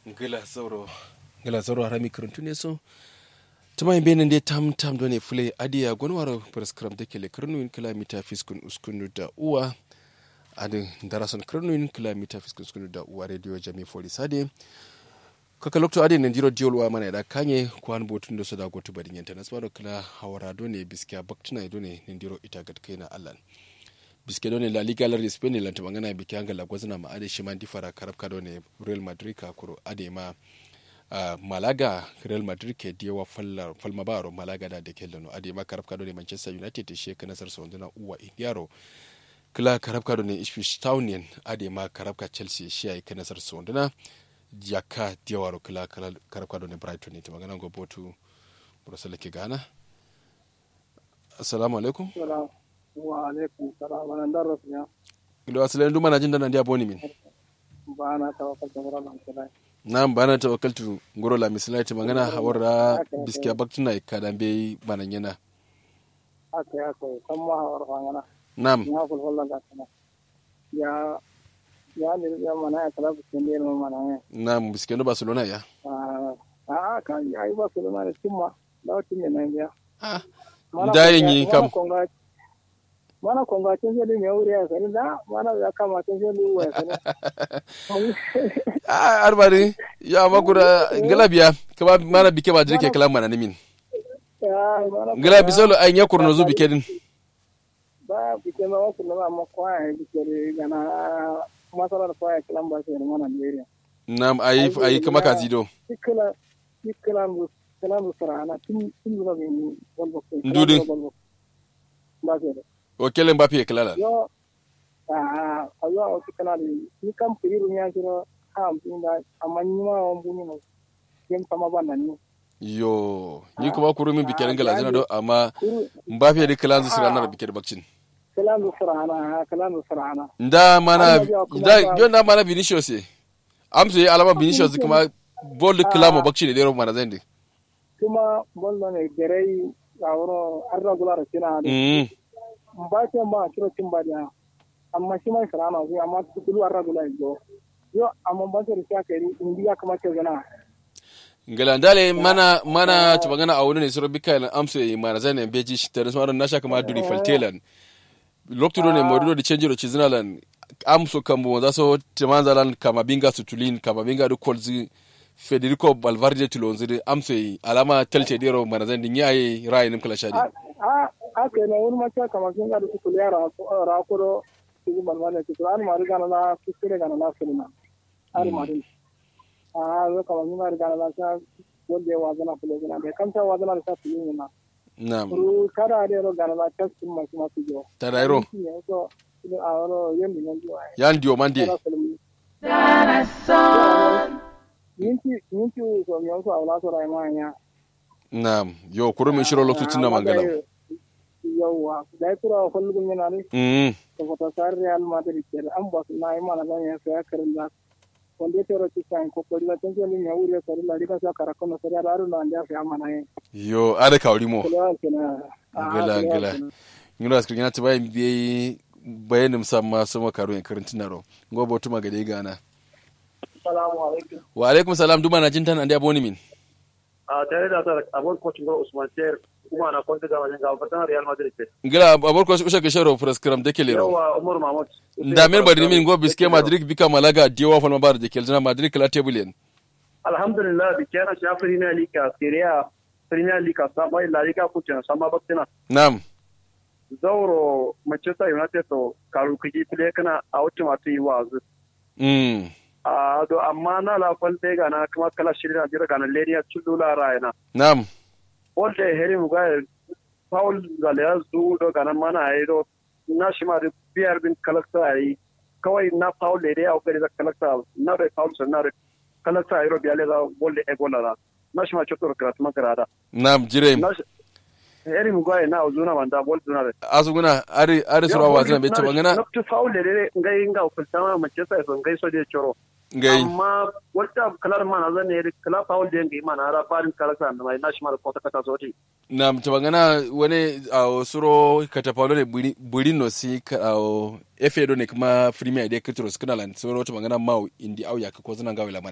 gila sauro gila sauro harami karantu ne so tuma yin benin dai tam tam dole fule adiya gwanwar prescribe da ke le karnuyin kilomita fiskun uskunu da uwa adin darason karnuyin kilomita fiskun uskunu da uwa radio jami foli sade kaka lokto adin nan jiro diolwa mana da kanye kwan botun da su da gotu badin yanta na tsaro kila hawara dole biskiya baktina dole nan jiro ita gat kai na allan biske done la liga lar spain lan ta magana biki hanga la gwazna ma ade shi man difara karab ka done real madrid ka kuro ade ma uh, malaga real madrid ke diwa fallar falma baro malaga da de kellano ade ma karab ka done manchester united te sheka nasar sonduna uwa indiaro kila karab ka done ipswich town ade ma karab ka chelsea shi ay ka nasar sonduna jaka diwaro kila karab ka done brighton ne ta magana go botu burasala ke gana assalamu alaikum wa alaikum salam wa nan darras ya ilo asalin duma na jin dana dia boni min ba na tawakkal ta mura nan kula nam bana tawakkaltu ngoro la misalai ta magana hawara biskiya baktuna kadan be banan yana aka ya ko san ma hawar fangana nam ya kul wallan ga kana ya ya ne ya mana ya kala bu kende no mana ya nam biskiya no barcelona ya a a kan ya yi ba su na da timma da wata ne nan ya ah dayin yi kam mana konga tun sai mai wuri ya sani da mana ya kama tun sai lu ya sani ah arbari ya makura galabiya kama mana bike ba dirke kala mana nimin gala bisolo ay nya kurno zu bike din ba bike ma wasu na ma kwa bike gana masalar kwa kalan ba sai mana ne nam ayi ayi kama ka zido kila kila mu kila mu sarana tun tun da ni bolbo Ndudi. ba sai o kelen mbappe kala yo a a yo o tikana ni ni kam piru nya jiro ham pinda amanyi ma on buni mo jem sama banda ni yo ni kuma kuru min bike ngala zina do amma kuru mbappe de kala zu sirana da bike da bakcin kala mu sarana kala mu sarana nda mana Amma biya kuma da ba- yo na mana vinicius e amso ye alama vinicius kuma bol kala mo bakcin de ro mana zende kuma bollo ne gerei awro arra gulara kina mm ba ce ma kiro tin ba dia amma shi mai sarana ko amma kulu arra gulara go yo amma ba ce riya kai indi ya kamata gana ngala ndale mana mana tubangana awuno ne soro bikalan amso ye mana zende beji tere smaro nasha kama duri faltelan lokto do ne modudo de change ro chizinalan amso kambo za so temanzalan kama binga sutulin kama binga do kolzi federico valverde tulonziri amso ye alama telte dero mana zende nyaye rayinim kala shadi a a a ke ne wani mace kamar sun ga da su ya ra ra ko do su ban wala su an ma riga na su kire ga na su na ar ma din a zo kamar sun ga riga na sa wanda wa zana kula zana da kamta wa zana da sa su yin na nam ru kada da ro ga na ta su ma su ma su jo tarairo ne so ne a ro yin din jo ai yan dio mande Yinki yinki so mi so awla so rai ma ya nam yo kuro min shiro lokto tinna mangala yawwa da kura kullu min na ne mm to fota sar real madrid ke an ba su na yi mana zan ya saya karin da wanda ya tero ci kan ko ko la tan jeli ya wuri sar la dika sa kara kono sar ya ru na ndia fa mana ye yo ada kawri mo kula kina gala gala ngino askri ngana tibai bi bayanin samma sama karo en karin tinaro ngo botu magade gana assalamu alaikum wa alaikum salam duma na jintan ande aboni min a tare da ta abon kocin ga Usman Ter kuma na kwanta ga wajen gaba fatan Real Madrid ce. ngila abor ko usha ke sharo prescribe de kelero Yawa Umar Mahmud. nda men bari min go biske madrid bika malaga diwa falma bar de kelzina madrid kala tebulen Alhamdulillah bi kana shi Premier League a Serie A Premier League a sama La Liga kucin sama baktina. nam Zauro Manchester United to karu kiji fili kana a wuce matu yi wazu. mm A do amma na la falte ga na kuma kala shirin a jira ga na Lenia Chulula Rayana. nam Wanda heri mu ga Paul Zalea zu do ga na mana ai do na shi ma da biyar bin kalakta ai kawai na Paul da ya kokari da kalakta na da Paul na da kalakta ai ro biya le da bolle e gola da na shi ma chotor krat makarada nam jirem na shi heri mu ga na uzuna wanda bol zuna da asuguna ari ari sura wazina be tabangana na tu Paul da ngai nga ukulta ma ce sai son ngai so de choro ngai amma wata kalar mana zan ne kala Paul da ngai mana ra barin kalakta na mai na shi ma da kota kata so ti nam tabangana wani a suro katapalo ne buri- burino si ka a efe do ne kuma premier de kitros kana lan suro tabangana mau indi au ya ko zina gawe la